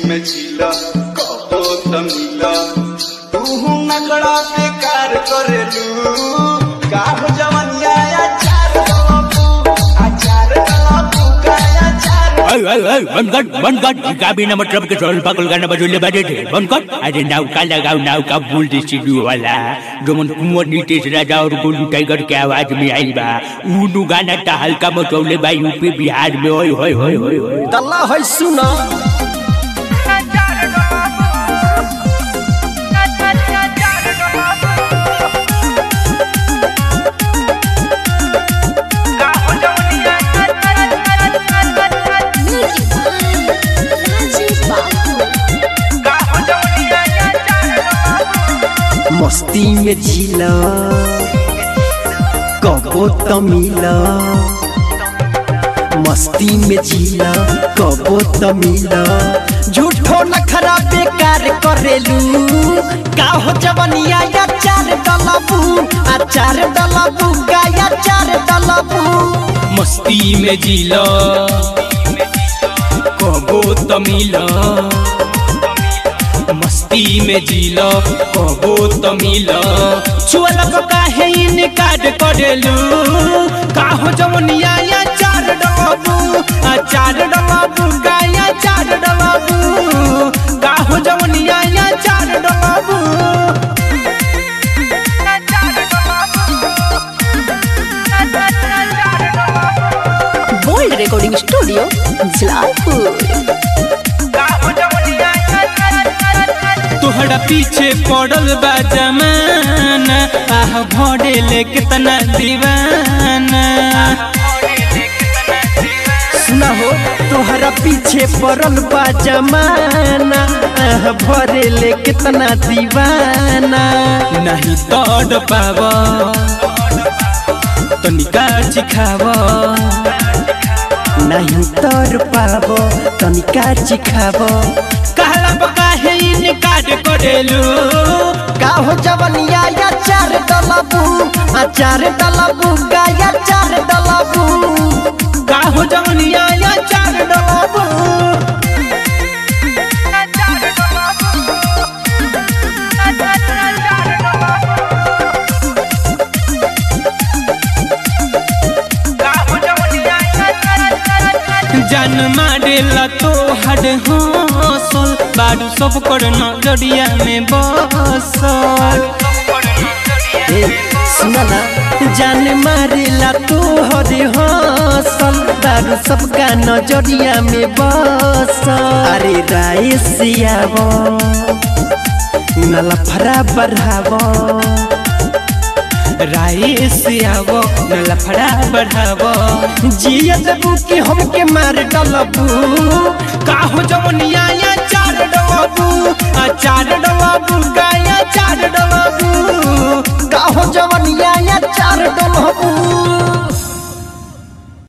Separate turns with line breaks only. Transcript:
में झीला कबो तमिला तू नगड़ा बेकार करेलू का हो जवनिया अचार डलबू अचार डलबू का अचार
ओय ओय ओय बंद कर बंद कर गाबीना मतलब के सोल पागल गाना बजोले बाजे थे बंद कर अरे नाव का लगाओ नाव का बोल दे स्टूडियो वाला जो मन कुंवर नीतीश राजा और गोलू टाइगर के आवाज में आई बा ऊ गाना ता हल्का मचौले बा यूपी बिहार में ओय होय होय होय होय
तल्ला है सुना
Music by Rajiv Babu.
मस्ती में झीला कबो तमिला मस्ती में झीला कबो तमिला झूठो नखरा बेकार करेलू का हो जवनिया अचार डलबू अचार डलबू गाया चार डलबू
मस्ती में जीला कबो तमिला मस्ती में जीला कबो तमिला छुअल को काहे इनकार करेलू काहो जवनिया या चार डबाबू आ चार डबाबू गाया चार डबाबू काहो जवनिया या चार डबाबू
Bold Recording Studio, Jlalpur.
तोहरा पीछे पड़ल बा जमाना आह भरे ले कितना दीवाना
सुना हो तोहरा पीछे पड़ल बा जमाना आह, भरे ले कितना दीवाना
नहीं तोड़ पाव तनिका चिखाव
नहीं तर पाबो तनिका चिखाबो
कहला बका है इनकार करेलू
का हो जवनिया या चार डलबू अचार डलबू गाया चार डलबू
काहो जवनिया या चार डबाबू जान मारेला तो हड हौसल बारू सब कर नजरिया में बसल
ए सुना ना जान मारेला तू हरे हसल दारू सबका नजरिया में बस अरे राय सियाबो नला फरा बढ़ाबो
राय से आवो न लफड़ा बढ़ावो
जिया देबू कि हमके मार डलबू
काहो जवनिया या चार डबाबू आ चार डबाबू गाया